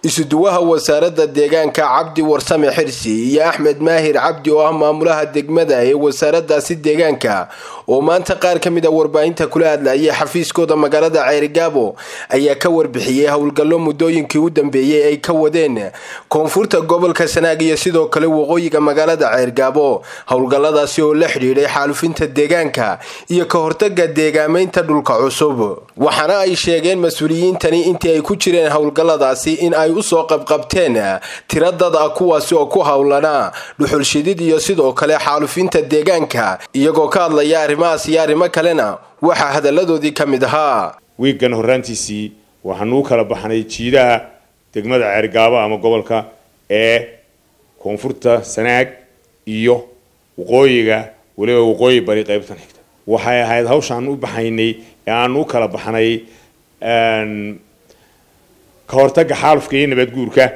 isuduwaha wasaaradda deegaanka cabdi warsame xirsi iyo axmed maahir cabdi oo ah maamulaha degmada ee wasaaraddaasi deegaanka oo maanta qaar ka mid a warbaahinta kula hadlayay xafiiskooda magaalada ceerigaabo ayaa ka warbixiyey howlgallo muddooyinkii u dambeeyey ay ka wadeen koonfurta gobolka sanaag iyo sidoo kale waqooyiga magaalada ceergaabo howlgalladaasi oo la xidhiidhay xaalufinta deegaanka iyo ka hortaga deegaamaynta dhulka cusub waxaana ay sheegeen mas-uuliyiintani intii ay ku jireen howlgalladaasi in ay usoo qabqabteen tiro dad ah kuwaasi oo ku howlana dhuxulshidid iyo sidoo kale xaalufinta deegaanka iyagoo ka hadlaya arrimahaas iyo arrimo kalena waxaa hadalladoodii ka mid ahaa wiiggan horraantiisii waxaanu u kala baxnay jiidaha degmada ceergaabo ama gobolka ee koonfurta sanaag iyo waqooyiga weliba waqooyi bari qaybtan xigta waxay ahayd hawshaan u baxaynay ee aanu u kala baxnay ka hortagga xaalufka iyo nabadguurka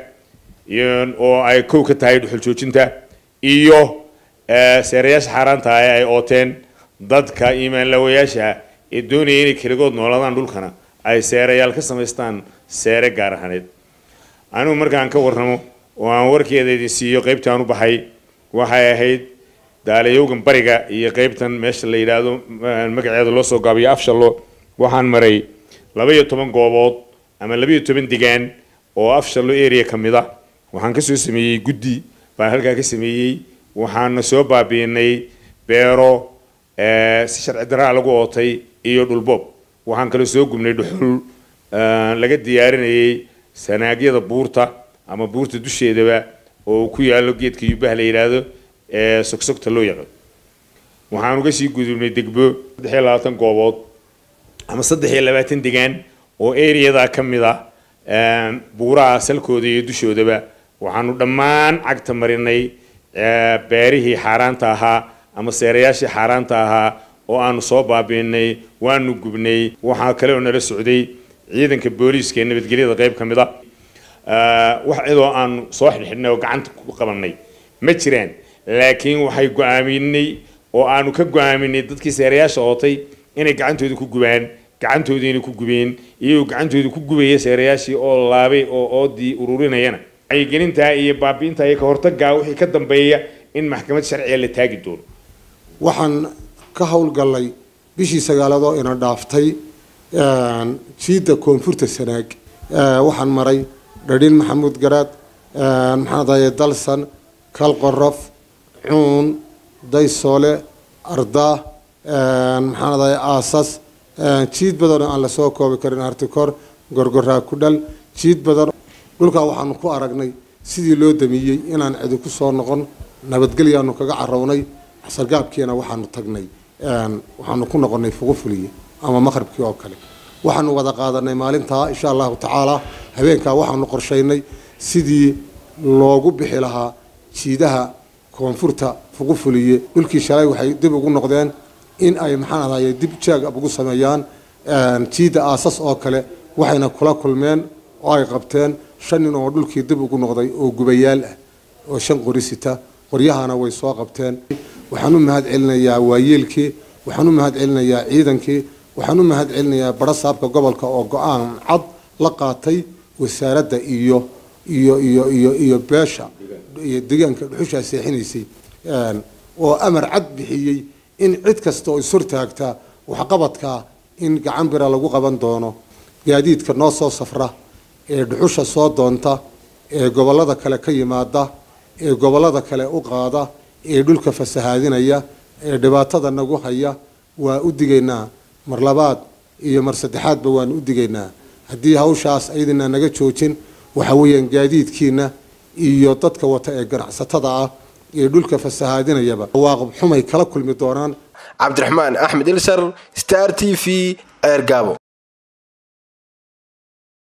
oo ay kow ka tahay dhuxul joojinta iyo seerayaasha xaaraanta ah ee ay ooteen dadka iimaanlawayaasha ee doonaya inay keligood noolaadaan dhulkana ay seerayaal ka samaystaan seere gaar ahaneed anigu markaan ka warramo oo aan warkeeda idin siiyo qaybta aan u baxay waxay ahayd daalayowgan bariga iyo qaybtan meesha la yidhaahdo magaceeda loo soo gaabiyo afshallo waxaan maray laba iyo toban goobood ama laba iyo toban degaan oo afshallo area ka mid a waxaan kasoo sameeyey guddi baan halkaa ka sameeyey waxaana soo baabiinay beero si sharci daraa lagu ootay iyo dhulboob waxaan kaloo soo gubnay dhuxul laga diyaarinayay sanaagyada buurta ama buurta dusheedaba oo ku yaalo geedka yubaha la yidhaahdo ee sogsogta loo yaqaan waxaan uga sii gudubnay degbo saddex iyo labaatan goobood ama saddex iyo labaatan degaan oo areadaa ka mid ah buuraha salkooda iyo dushoodaba waxaanu dhammaan cagta marinay beerihii xaaraanta ahaa ama seerayaashii xaaraanta ahaa oo aanu soo baabiinay waanu gubnay waxaa kale oo nala socday ciidanka booliiska ee nabadgelyada qayb ka mid a wax cidoo aanu soo xidhxidhnay oo gacanta ku qabanay ma jiraan laakiin waxay go-aaminay oo aanu ka go-aaminay dadkii seerayaasha ootay inay gacantooda ku gubaan gacantoodiina ku gubeen iyagoo gacantooda ku gubaya seerayaashii oo laabay oo oodii ururinayana wacyigelintaa iyo baabiinta iyo ka hortagaa wixii ka dambeeya in maxkamad sharciga la taagi doono waxaan ka howlgallay bishii sagaaladoo ina dhaaftay jiidda koonfurta sanaag waxaan maray dhadhin maxamuud garaad maxaadaye dalsan kalqorof cuun daysoole ardaa maxaadaye aasas jiid badan oo aan lasoo koobi karin artikor gorgoraa ku dhal jiid badan dhulkaa waxaanu ku aragnay sidii loo damiyey inaan cidi ku soo noqon nabadgelyaanu kaga carownay sargaabkiina waxaanu tagnay waxaanu ku noqonay fuqufuliye ama maqribkii oo kale waxaanu wada qaadanay maalintaa insha allahu tacaala habeenkaa waxaanu qorshaynay sidii loogu bixi lahaa jiidaha koonfurta fuqufuliye dhulkii shalay waxay dib ugu noqdeen in ay maxaan ahaye dib jaag ugu sameeyaan jiidda aasas oo kale waxayna kula kulmeen oo ay qabteen shan nin oo dhulkii dib ugu noqday oo gubayaal ah oo shan qori sita qoryahana way soo qabteen waxaan u mahad celinayaa waayeelkii waxaan u mahad celinayaa ciidankii waxaan u mahad celinayaa barasaabka gobolka oo go-aan cad la qaatay wasaaradda iyo iyo iyo iyo iyo beesha iyo deegaanka dhuxushaa seexinaysay oo amar cad bixiyey in cid kasta oo ishortaagta waxqabadka in gacan bira lagu qaban doono gaadiidka noo soo safra ee dhuxusha soo doonta ee gobollada kale ka yimaada ee gobollada kale u qaada ee dhulka fasahaadinaya ee dhibaatada nagu haya waa u digaynaa mar labaad iyo mar saddexaadba waan u digaynaa haddii hawshaas aydina naga joojin waxa weeyaan gaadiidkiina iyo dadka wata ee ganacsatada ah ee dhulka fasahaadinayaba waaqib xumay kala kulmi doonaan cabdiraxmaan axmed ilsar star t v ceergaabo